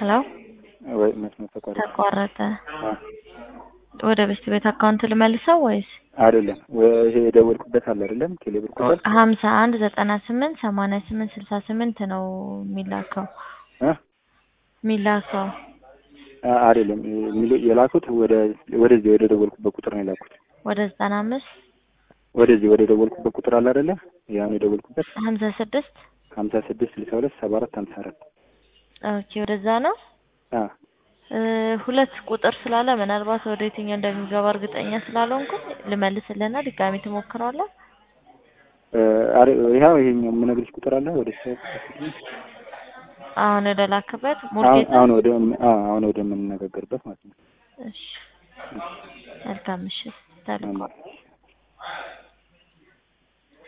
ሄሎ ወይ መስመር ተቋረጠ። ተቋረጠ። አ ወደ በስት ቤት አካውንት ልመልሰው ወይስ አይደለም ወይ ይሄ የደወልኩበት አለ አይደለም ቴሌብር ቁጥር ሀምሳ አንድ ዘጠና ስምንት ሰማንያ ስምንት ስልሳ ስምንት ነው የሚላከው እ የሚላከው አ- አይደለም የሚሉ- የላኩት ወደ ወደዚህ ወደ ደወልኩበት ቁጥር ነው የላኩት። ወደ ዘጠና አምስት ወደዚህ ወደ ደወልኩበት ቁጥር አለ አይደለ ያን የደወልኩበት ሀምሳ ስድስት ሀምሳ ስድስት ስልሳ ሁለት ሰባ አራት ሀምሳ አራት ኦኬ ወደዛ ነው አ እ ሁለት ቁጥር ስላለ ምናልባት ወደ የትኛው እንደሚገባ እርግጠኛ ስላልሆንኩኝ ልመልስልህና ድጋሚ ትሞክረዋለህ። እ አረ ይኸው ይሄኛው የምነግርሽ ቁጥር አለ ወደ እሱ አሁን ወደ ላክበት አሁን ሙልጌታ። አሁን ወደ አ አሁን ወደ የምንነጋገርበት ማለት ነው። እሺ መልካም ምሽት። ሰላም አሜን።